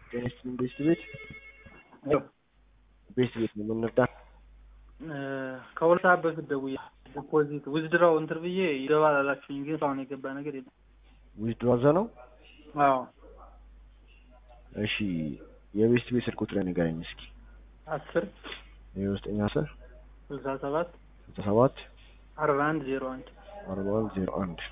ጤና ይስጥልኝ ቤስት ቤት ቤስት ቤት ነው የምንረዳ ከሁለት ሰዓት በፊት ደውዬ ዲፖዚት ዊዝድራው እንትን ብዬ ይገባል አላችሁኝ፣ ግን እስካሁን የገባ ነገር የለም። ዊዝድሮ አዘ ነው። አዎ እሺ የቤስት ቤት ስልክ ቁጥር ንገረኝ እስኪ። አስር የውስጠኛ አስር ስልሳ ሰባት ስልሳ ሰባት አርባ አንድ ዜሮ አንድ አርባ አንድ ዜሮ አንድ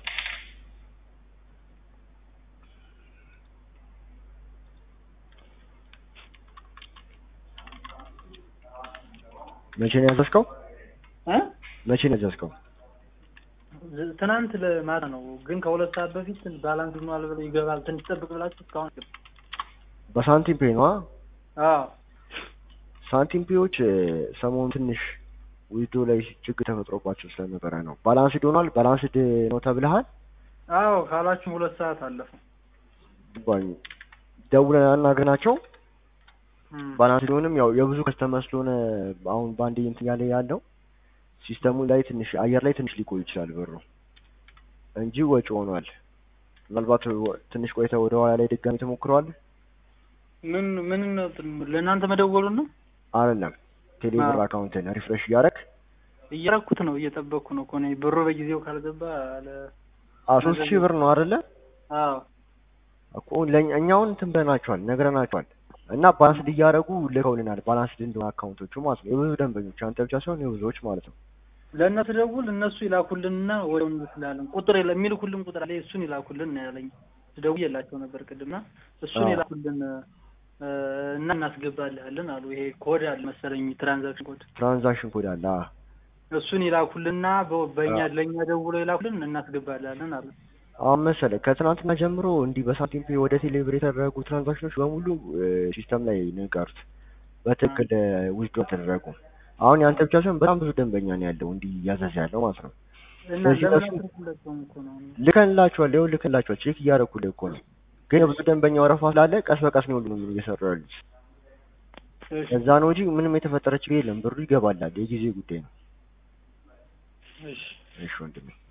መቼ ነው ያዘዝከው? እ መቼ ነው ያዘዝከው? ዝ- ትናንት ለማታ ነው፣ ግን ከሁለት ሰዓት በፊት ባላንስ ሆኗል ብለው ይገባል ትንሽ ጠብቅ ብላችሁ እስካሁን አይገባም። በሳንቲም ፔ ነው? አዎ ሳንቲም ፔዎች ሰሞኑን ትንሽ ዊዝድሮ ላይ ችግር ተፈጥሮባቸው ስለነበረ ነው። ባላንስድ ሆኗል። ባላንስድ ነው ተብለሃል? አዎ ካላችሁ ሁለት ሰዓት አለፈ። ገባኝ። ደውለን አናግረናቸው እም። ባላንስ ሊሆንም ያው የብዙ ከስተመር ስለሆነ አሁን በአንድ እንትን ያለ ያለው ሲስተሙ ላይ ትንሽ አየር ላይ ትንሽ ሊቆይ ይችላል ብሩ እንጂ ወጪ ሆኗል። ምናልባት ወ- ትንሽ ቆይተ ወደ ኋላ ላይ ድጋሚ ተሞክረዋል ምን ምን ነው ለእናንተ መደወሉን ነው አይደለም ቴሌብር አዎ። አካውንትን ሪፍሬሽ እያደረግ እያረኩት ነው እየጠበቅኩ ነው እኮ እኔ ብሩ በጊዜው ካልገባ አለ ሶስት ሺህ ብር ነው አይደለ አዎ እኮ ለእኛ እኛውን እንትን ብለናቸዋል ነግረናቸዋል እና ባላንስድ እያደረጉ ልከውልናል ባላንስድ እንደሆነ አካውንቶቹ ማለት ነው የብዙ ደንበኞች አንተ ብቻ ሳይሆን የብዙዎች ማለት ነው ለእነሱ ደውል እነሱ ይላኩልንና ወዲያውኑ እንልክላለን። ቁጥር የለ የሚልኩልን ቁጥር አለ እሱን ይላኩልን ነው ያለኝ። ደውዬላቸው ነበር ቅድምና እሱን አዎ። ይላኩልን እ፣ እና እናስገባልሃለን አሉ። ይሄ ኮድ አለ መሰለኝ ትራንዛክሽን ኮድ ትራንዛክሽን ኮድ አለ አዎ። እሱን ይላኩልና በ- በእኛ አዎ። ለእኛ ደውለው ይላኩልን እናስገባልሃለን አሉ። አሁን መሰለህ ከትናንትና ጀምሮ እንዲህ በሳንቲም ፔ ወደ ቴሌብር የተደረጉ ትራንዛክሽኖች በሙሉ ሲስተም ላይ ነው የቀሩት። በትክክል ዊዝድሮ ተደረጉ። አሁን ያንተ ብቻ ሳይሆን በጣም ብዙ ደንበኛ ነው ያለው እንዲህ እያዘዘ ያለው ማለት ነው። እና ስለዚህ ለምን እነሱ- አትልኩላቸውም እኮ ነው ልከንላቸዋል፣ ይኸው ልከንላቸዋል፣ ቼክ እያደረኩልህ እኮ ነው። ግን የብዙ ደንበኛ ወረፋ ስላለ ቀስ በቀስ ነው ሁሉንም እየሰሩ ያሉት። እሺ ከዛ ነው እንጂ ምንም የተፈጠረ ችግር የለም። ብሩ ይገባላል፣ የጊዜ ጉዳይ ነው። እሺ እሺ ወንድሜ